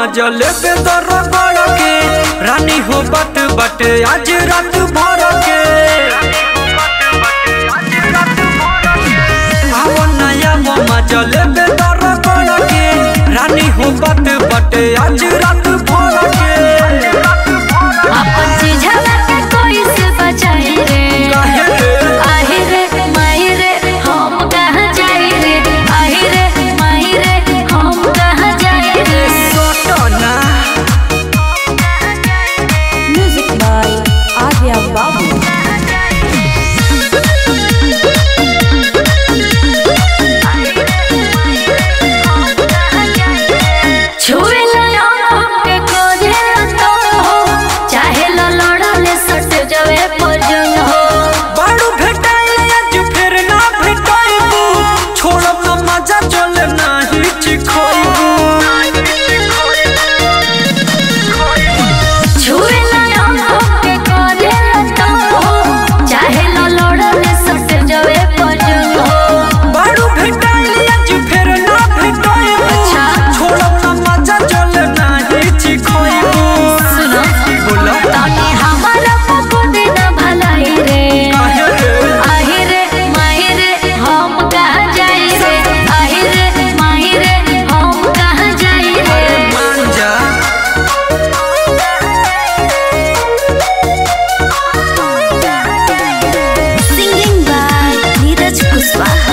मजल पे दर बड़ के रानी हो बट बट आज रात भर के आओ नया वो मजल पे दर बड़ के रानी हो बट बट आज रात भर के अपन चीजवा के कोई से बचाई रे काहे रे आहि रे माही रे हम कहाँ जाई रे आहि रे माही रे हम कहाँ जाई रे सोटना Music by Arya Babu. छुए ला के कोरे तो हो चाहे ला लड़ले सट जावे पजन हो बाड़ू भेटाइल आज फिर ना भेटाइबू छोड़ब ना मजा चल नाही चिखोइबू छुए ला के कोरे तो हो चाहे ला लड़ले सट जावे पजन हो बाड़ू भेटाइल आज फिर ना भेटाइबू अच्छा। छोड़ब ना मजा चल नाही चिखोइबू सुनो बोला तानी हमारा पको देना भलाई रे काहे रे आहि रे माही रे हम कहाँ जाई रे आहि रे माही रे हम कहाँ जाई रे मान जा Singing by Neeraj Kushwaha.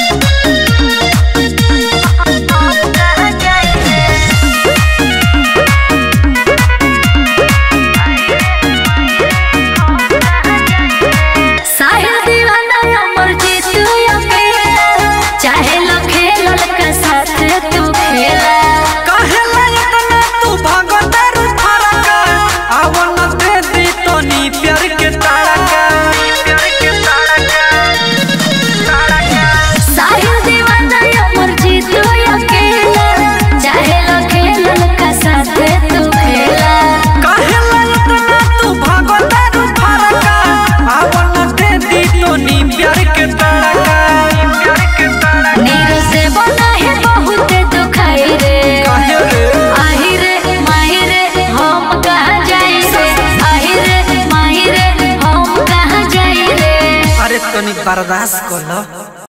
साहिल दीवाना अमर जीत अकेला चाहे लो खेलल का साथ तू खेला काहे लायक ना तू भागतर फरका आवन दे दी तनी प्यार के तारका प्यार के तारका तारका साहिल दीवाना अमर जीत अकेला चाहे लो खेलल का साथ तू खेला काहे लायक ना तू भागतर फरका आवन दे दी तनी प्यार के तारका प्यार के तारका नीर से बना है बहुत दुखाई रे काहे रे आहि रे माही रे हम कहाँ जाई रे आहि रे माही रे हम कहाँ जाई रे अरे तनी बर्दाश्त कर लो